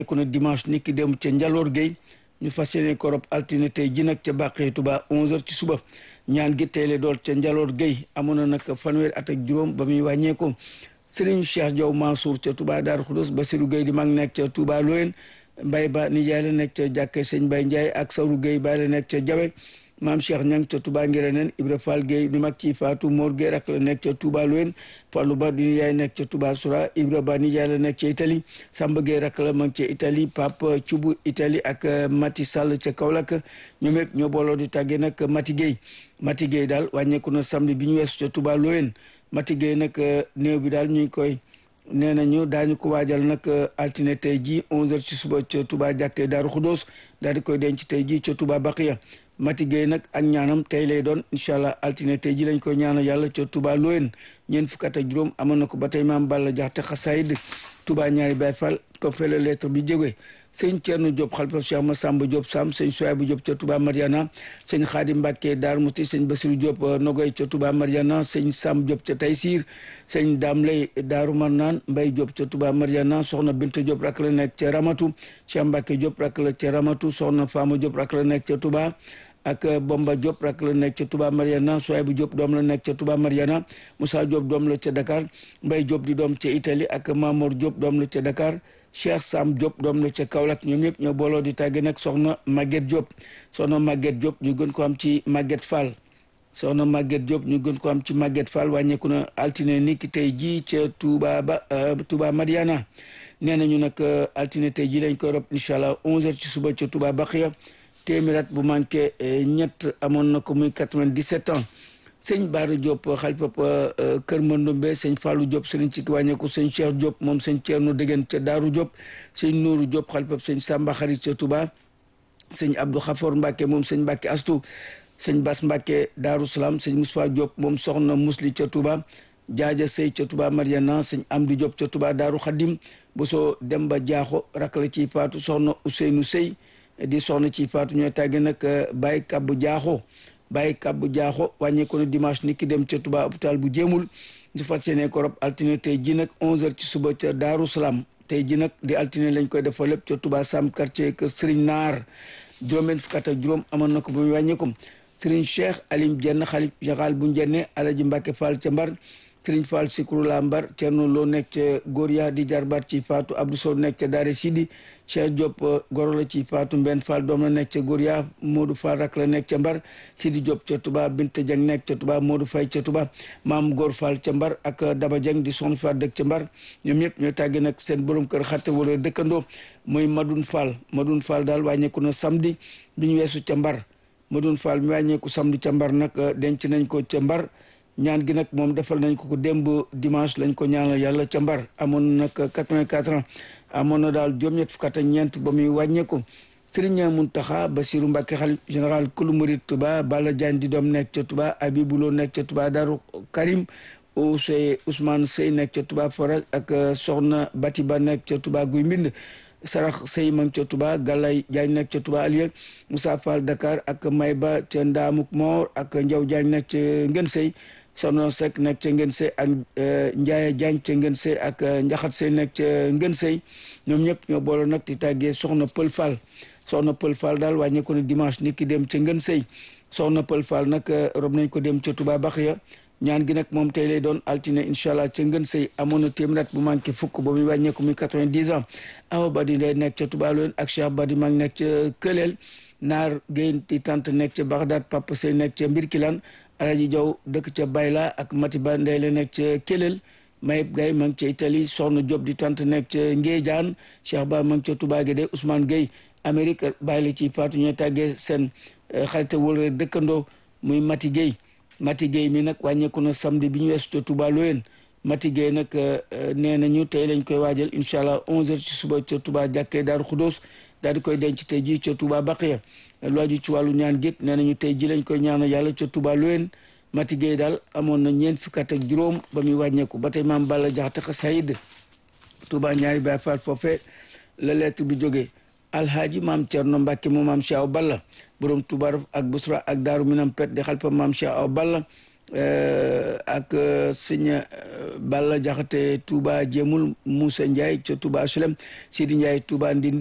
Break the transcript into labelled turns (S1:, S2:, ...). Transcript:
S1: ko na dimanche ni ki dem ca Njaloor Gueye ñu fas yéene ko rob altine tey ji nag ca Bàqee Touba 11h ci suba ñaan gi tey la dool ca Njaloor Gueye amoon na nag fanweeri at ak juróom ba muy wàññeeku Serigne Cheikh Diaw Mansour ca Touba Darou Khoudoss Basirou Gueye di mag nekk ca Touba Loyen Mbaye Ba nijaay la nekk ca jàkkee sëñ Mbaye Ndiaye ak Sawru Gueye baay la nekk ca Jawe maam Cheikh Ñang ca Touba Ngiraneen Ibra Fall Gueye di mag ci Fatou Mor Gueye rak la nekk ca Touba Loyen Fallou Ba di nijaay nekk ca Touba Soura Ibra Ba nijaay la nekk ca Italie Samba Gueye rak la mag ca Italie Pape Cubu Italie ak Mati Sall ca Kaolack ñoom ñëpp ñoo booloo di tàggee nag Mati Gueye Mati Gueye daal wàññeeku na samedi bi ñu weesu ca Touba Loyen Mati Gueye nag néew bi daal ñu ngi koy nee nañu daañu ko waajal nag altine tey jii 11h ci suba ca Touba jàkkee Daaru Xudóos daal di koy denc tey jii ca Touba Baqiya Mati Gueye nag ak ñaanam tey lay doon incha allah altine tey jii lañ koy ñaanal yàlla ca Touba Loyen ñeent fukk ak juróom amoon na ko ba tey maam Balla Jaxate xasaayid Touba ñaari Baay Fall toppee la lettre bi jógee sëñ Thierno Diop xalifa Cheikh Massamba Diop Sam sëñ Souaibou Diop ca Touba Mariana sëñ Khadim Mbacke Dar Mousti sëñ Bassirou Diop Nogoy ca Touba Mariana sëñ Sam Diop ca Taysir sëñ Dame Lay Daaru Marnaan Mbay Diop ca Touba Mariana soxna Binta Diop rak la nekk ca Ramatu Cheikh Mbacke Diop rak la ca Ramatu soxna Fama Diop rak la nekk ca Touba ak Bomba Diop rak la nekk ca Touba Mariana Souaibou Diop doom la nekk ca Touba Mariana Moussa Diop doom la ca Dakar Mbay Diop di doom ca Italie ak Mamour Diop doom la ca Dakar Cheikh Sam Diop doom la ca Kaolack ñoom ñëpp ñoo booloo di tàgge nag soxna Maguette Diop soxna Maguette Diop ñu gën ko am ci Maguette Fall soxna Maguette Diop ñu gën ko am ci Maguette Fall wàññeeku na altine ni ki tey jii ca Touba ba Touba Mariana nee nañu nag altine tey jii lañ koy rob incha allah 11h ci suba ca Touba Baqiya téeméerat bu manqué ñett amoon na ko muy 97 ans sëñ Baara Diop xalifa Kër Mandombe sëñ Fallou Diop sëriñ ci wàññeeku sëñ Cheikh Diop moom sëñ Thierno Degen ca Daaru Diop sëñ Nourou Diop xalifa sëñ Samba Xarit ca Touba sëñ Abdou Khafor Mbacke moom sëñ Mbacke Astou sëñ Bas Mbacke Daaru Salaam sëñ Moustapha Diop moom soxna Musli ca Touba Jaaja Sey ca Touba Mariana sëñ Amdi Diop ca Touba Daaru Khadim Boso Demba Diakho rak la ci faatu soxna Ousseynou Sey di soxna ci faatu ñooy tàgge nag Baye Kabbu Diakho bàyyi kàbbu jaaxo wàññeeku na dimanche ni ki dem ca Touba hôpital bu jéemul ñu fas yéene ko rob altine tey ji nag 11h ci suba ca Daaru Salaam tey ji nag di altine lañ koy defal lépp ca Touba Sam quartier que Serigne Naar juróom-benn fukk ak juróom amoon na ko ba muy wàññeeku Serigne Cheikh Alim Jenn xalif général bu Njenne Alaji Mbacke Fall ca Mbar Serigne Fall Sikru la Mbar Thierno Lo nekk ca Goria di jarbaat ci Fatou Abdou Sow nekk ca Daare Sidi Cheikh Diop goro la ci Fatou Mbenn Fall doom la nekk ca Goria Modou Fall rak la nekk ca Mbar Sidi Diop ca Touba Binta Dieng nekk ca Touba Modou Faye ca Touba Maam Góor Fall ca Mbar ak Daba Dieng di soxna Fall dëkk ca Mbar ñoom ñëpp ñooy tàgge nag seen borom kër xatte wala dëkkandoo muy Madoun Fall Madoun Fall daal wàññeeku na samedi bi ñu weesu ca Mbar Madoun Fall mi wàññeeku samedi ca Mbar nag denc nañ ko ca Mbar ñaan gi nag moom defal nañ ko ko démb dimanche lañ ko ñaanal yàlla ca Mbar amoon nag 84 ans amoon na daal juróom-ñett fukk ak ñeent ba muy wàññeeku Serigne Mountakha Bassirou Mbacké xalif général kulu murid Touba Balla Diagne di doom nekk ca Touba Abibou Lo nekk ca Touba Darou Karim Ousey Ousmane Sey nekk ca Touba Forage ak Soxna Batiba nekk ca Touba Guy Mbind Sarax Sey mang ca Touba Gallay Diagne nekk ca Touba Aliya Moussa Fall Dakar ak Mayba ca Ndaamuk Moor ak Ndiaw Diagne nekk ca Ngën Sey Sono Seck nekk ca Ngën Sey ak Ndiaye Diagne ca Ngën Sey ak Njaxat Sey nekk ca Ngën Sey ñoom ñëpp ñoo boole nag di tàggee Soxna Pël Fall Soxna Pël Fall daal wàññeeku na dimanche ni ki dem ca Ngën Sey Soxna Pël Fall nag rob nañ ko dem ca Touba Baxiya ñaan gi nag moom tey lay doon altine incha allah ca Ngën Sey amoon na téeméer bu manqué fukk ba muy wàññeeku muy quatre-vingt-dix ans Awa Badi Ndeye nekk ca Touba Loyen ak Cheikh Badi mag nekk ca Këleel Naar Guèye di tant nekk ca Bagdad Papa Sey nekk ca Mbirkilaan Alaji Jaw dëkk ca Bayla ak Matiba Ndeye la nekk ca Kelel Mayib Gaye ma ngi ca Italie Soxna Diop di tant nekk ca Ngéejaan Cheikh Ba ma ngi ca Touba Guédé Ousmane Gueye Amérique bàyyi la ci faatu ñooy tàggee seen xarite wala dëkkandoo muy Mati Gueye Mati Gueye mi nag wàññeeku na samedi bi ñu weesu ca Touba Loyen Mati Gueye nag nee nañu tey lañ koy waajal incha allah 11h ci suba ca Touba jàkkee Daaru Xudóos daal di koy denc tey jii ca Touba Baqiya lu aju ci wàllu ñaan gétt nee nañu tey ji lañ koy ñaanal yàlla ca Touba Loyen Mati Gueye daal amoon na ñeent fukki at ak juróom ba muy wàññeeku ba tey maam Balla Jaxate xasayid Touba ñaari Baay Faal foofe la lettre bi jógee alhaaji maam Cerno Mbàkke mu maam Cheikh Aw Balla borom Touba ak Busra ak Daaru Minam Pet di xalpa maam Cheikh Aw Balla ak sëñ Balla Jaxate Touba Jéemul Moussa Ndiaye ca Touba Sulem Sidi Ndiaye Touba Ndindi